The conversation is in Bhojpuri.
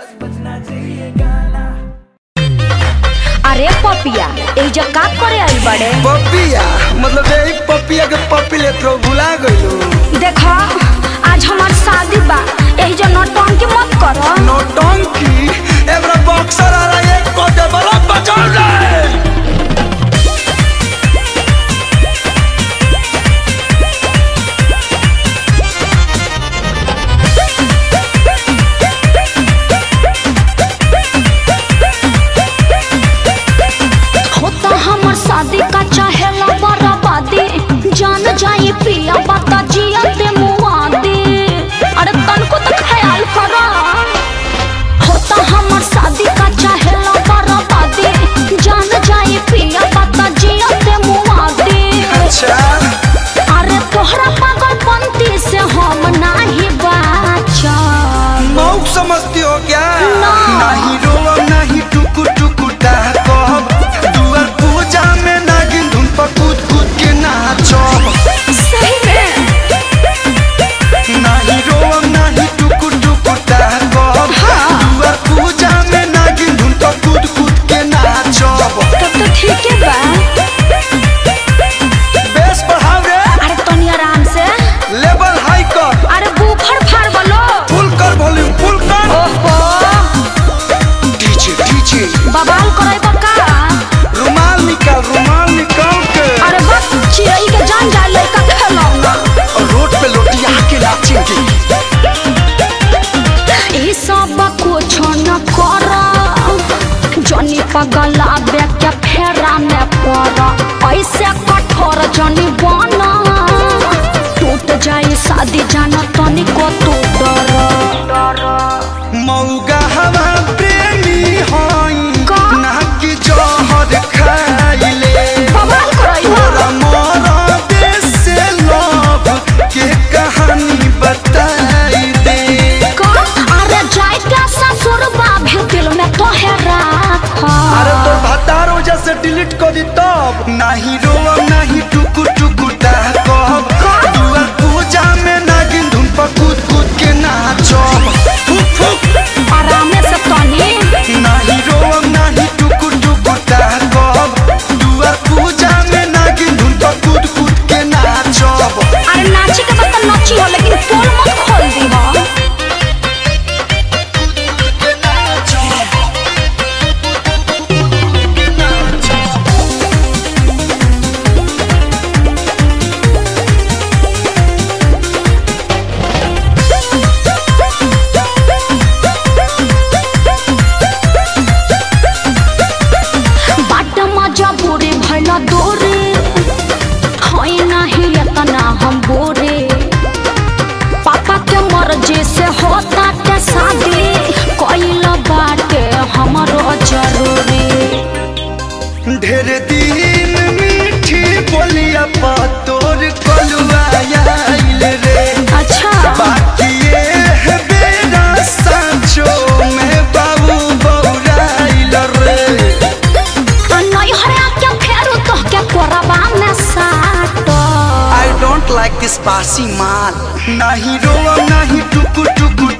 अरे पपिया एजा का करे आई बड़े पपिया मतलब यही पपिया के पपी ले तो भुला गइलो देखा आज हमार शादी बा एजा नौटंकी मत करो नौटंकी एबरा बॉक्सर आ रहा है एक को दे बड़ा बचाओ रे होता हमर शादी का चाहेला बराबादी जान जाई पिया बता जिया ते मुआदी अरे तनको तो ख्याल करो होता हमर शादी का चाहेला बराबादी जान जाई पिया बता जिया ते मुआदी अच्छा अरे तोहरा पागलपंती से हम नाही बाचा मौक समझती हो क्या ना। नहीं रोब नहीं टुकु टुकु कहब दुआर पूजा में नागिन धुन पर कूद कूद के नाचब सही में नहीं रोब नहीं टुकु टुकु कहब दुआर पूजा में नागिन धुन पर कूद कूद के नाचब तब तो ठीक है बा बेस बढ़ाओ रे अरे तनी आराम से लेवल हाई कर अरे बूफर फाड़ बोलो फुल कर वॉल्यूम फुल कर ओहो डीजे डीजे बवाल करे बका रुमाल निकाल रुमाल निकाल के अरे बस चिड़ई के जान जाए लड़का खेलौना और रोड पे लोटिया के नाचेंगे ई सब कुछ न कर जनी पगला बे के फेरा में पड़ ऐसे कठोर जनी बना टूट जाए शादी जाना तनिको तू डर मौगा हवा प्रेमी हई का? ना कि जहर खाइले बवाल करई तोरा मोरा देश से लव के कहानी बताई दे का अरे जाए क्या ससुर बाभी दिल में तो है राख अरे तोर भतार वजह से डिलीट कर दी तब नहीं रोब नहीं टुकु टुकु कहब दुआर पूजा में नागिन धुन पर कूद कूद के नाचब फुक फुक आराम से तनी नहीं रोब नहीं टुकु टुकु कहब दुआर पूजा में नागिन धुन पर कूद कूद के नाचब अरे नाची के बता नाची हो लेकिन पोल मत खोल दी हो के नाचब के नाचब बाट मजा बुरे भला दोरे हई नहीं इतना हम बोरे पापा के मर्जी से होता के शादी कइल बाटे हमरो जरूरी ढेर दिन मीठी बोलिया पा तोर कलुआ आइल रे अच्छा बाकी ये है बेरा सांचो में बाबू बौराइल रे नहीं हरे क्या फेरू तो के कोरबा में साटो आई डोंट लाइक दिस बासी माल नहीं रोब नहीं टुकु टुकु